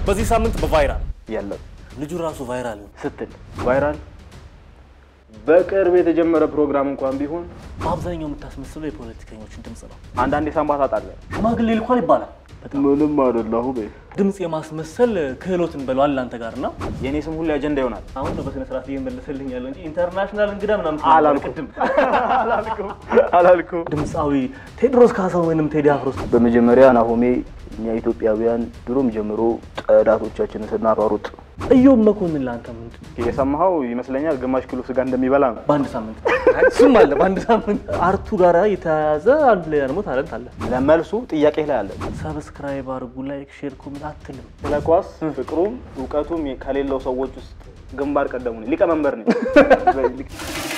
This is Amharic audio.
በዚህ ሳምንት በቫይራል የለም ልጁ ራሱ ቫይራል ነው። ስትል ቫይራል በቅርብ የተጀመረ ፕሮግራም እንኳን ቢሆን በአብዛኛው የምታስመስለው የፖለቲከኞችን ድምፅ ነው። አንዳንዴ ሳምባ ታጣለህ። ሽማግሌ ልኳል ይባላል። ምንም አይደለሁ። ድምፅ የማስመሰል ክህሎትን በለው አለ አንተ ጋር እና የእኔ ስም ሁሌ አጀንዳ ይሆናል። አሁን ነው በስነ ስርዓት እየመለሰልኝ ያለው እንጂ ኢንተርናሽናል እንግዳ ምናምን አላልኩም ቅድም አላልኩም አላልኩም። ድምፃዊ ቴዎድሮስ ካሳሁን ወይንም ቴዲ አፍሮስ በመጀመሪያ ናሆሜ እኛ ኢትዮጵያውያን ድሮም ጀምሮ ጠላቶቻችንን ስናሯሩጥ እዮብ መኮንን ለአንተ ምንድን ነው? የሰማኸው ይመስለኛል ግማሽ ኪሎ ስጋ እንደሚበላ ነው። በአንድ ሳምንት እሱም አለ። በአንድ ሳምንት አርቱ ጋር የተያያዘ አንድ ላይ ደግሞ ታለንት አለ። ለመልሱ ጥያቄ ላይ አለ። ሰብስክራይብ አድርጉ፣ ላይክ፣ ሼር፣ ኮሜንት አትልም። ስለ ኳስ ፍቅሩም እውቀቱም ከሌለው ሰዎች ውስጥ ግንባር ቀደሙ ነኝ። ሊቀመንበር ነኝ።